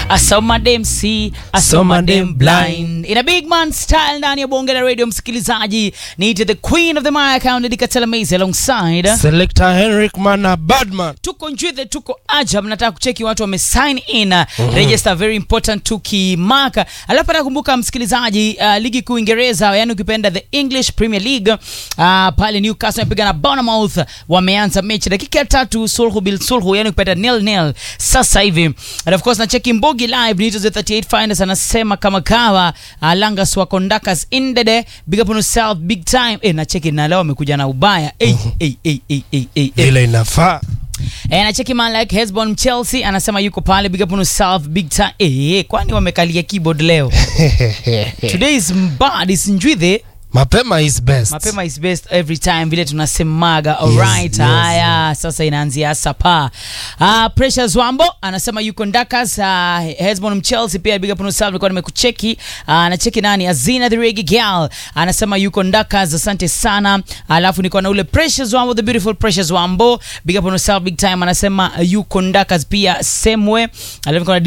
I saw my damn see, I saw my damn blind. In a big man style ndani ya bonge la radio msikilizaji. Niite the queen of the my account Ndikatela Maze alongside. Selector Henrik Mana Badman. Tuko njwithe tuko ajab nataka kucheki watu wame sign in uh, register very important tukimaka alafu nakumbuka msikilizaji uh, ligi kuu Uingereza yani ukipenda the English Premier League uh, pale Newcastle wamepiga na Bournemouth wameanza mechi dakika ya tatu sulhu bil sulhu yani ukipenda nil nil sasa hivi and of course nacheki Mbogi live Nito the 38 finals anasema kama kawa uh, Langas wa Kondakas Indede big up on yourself big time eh nacheki na leo amekuja na ubaya eh eh eh eh eh eh eh Vile inafaa. Eh, nacheki man like Hesbon Chelsea anasema yuko pale big up on yourself big time. Eh, kwani wamekalia keyboard leo? Today is bad is njwithe. Mapema is best. Mapema is best every time vile tunasemaga. Alright, yes, haya sasa inaanzia sapa. Ah, Precious Wambo anasema yuko Ndakas. Uh, Hesbon Chelsea pia big up on yourself nilikuwa nimekucheki. Uh, anacheki nani? Azina the Reggae Girl anasema yuko Ndakas. Asante sana. Alafu niko na ule Precious Wambo the beautiful Precious Wambo big up on yourself big time anasema yuko Ndakas pia Semwe. Alafu niko na